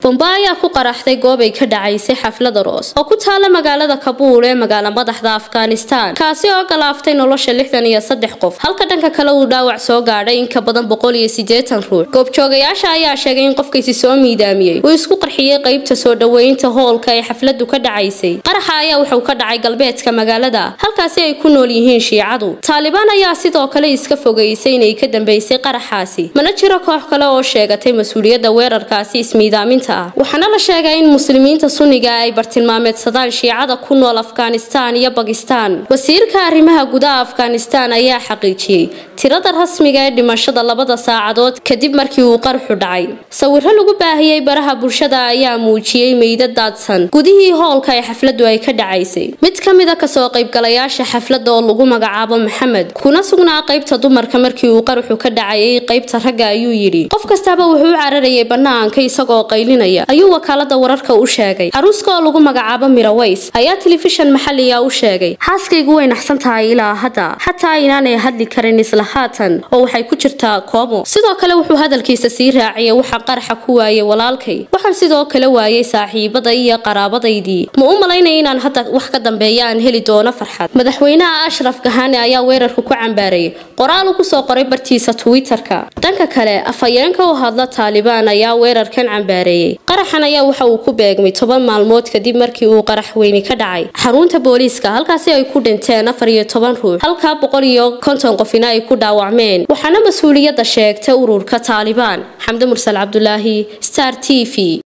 bomba ayaa ku qaraxday goob ay ka dhacaysay xaflada roos oo ku taala magaalada kabuul ee magaala madaxda afghanistan kaasi oo galaaftay nolosha lixdan iyo saddex qof halka dhanka kale uu dhaawac soo gaadhay in ka badan boqol iyo sideetan ruux goobjoogayaasha ayaa sheegay in qofkaysi soo miidaamiyey uu isku qarxiyey qeybta soo dhoweynta hoolka ee xafladu ka dhacaysay qaraxa ayaa wuxuu ka dhacay galbeedka magaalada halkaasi ay ku nool yihiin shiicadu taalibaan ayaa sidoo kale iska fogeysay inay ka dambeysay qaraxaasi mana jiro koox kale oo sheegatay mas-uuliyadda weerarkaasi ismiidaaminta ah waxaana la sheegay in muslimiinta sunniga ay bartilmaameedsadaan shiicada ku nool afghanistan iyo bakistan wasiirka arrimaha gudaha afghanistan ayaa xaqiijiyey tirada rasmiga ee dhimashada labada saacadood kadib markii uu qarxu dhacay sawiro lagu baahiyey baraha bulshada ayaa muujiyey meydad daadsan gudihii hoolka ee xafladu ay ka dhacaysay mid ka mid a kasoo qaybgalayaasha xafladda oo lagu magacaabo maxamed kuna sugnaa qaybta dumarka markii uu qarxu ka dhacayay qaybta ragga ayuu yidhi qof kastaba wuxuu u cararayay bannaanka isagoo qaylinaya ayuu wakaalada wararka u sheegay caruuska oo lagu magacaabo miraways ayaa telefishan maxaliga u sheegay xaaskaygu way naxsan tahay ilaa hadda xataa inaanay hadli karin isla haatan oo waxay ku jirtaa koomo sidoo kale wuxuu hadalkiisa sii raaciyay waxaa qaraxa ku waayay walaalkay waxaan sidoo kale waayay saaxiibada iyo qaraabadaydii ma u malaynaya inaan hadda wax ka dambeeya aan heli doono farxad madaxweynaha ashraf gahani ayaa weerarka ku cambaarayay qoraal uu kusoo qoray bartiisa twitter-ka dhanka kale afhayeenka u hadla taalibaan ayaa weerarkan cambaareeyey qaraxan ayaa waxa uu ku beegmay toban maalmood kadib markii uu qarax weyni ka dhacay xarunta booliiska halkaasi ay ku dhinteen afar iyo toban ruux halkaa boqol iyo konton qofina ay ku dhaawacmeen waxaana mas-uuliyadda sheegtay ururka taalibaan xamde mursal cabdulaahi star t v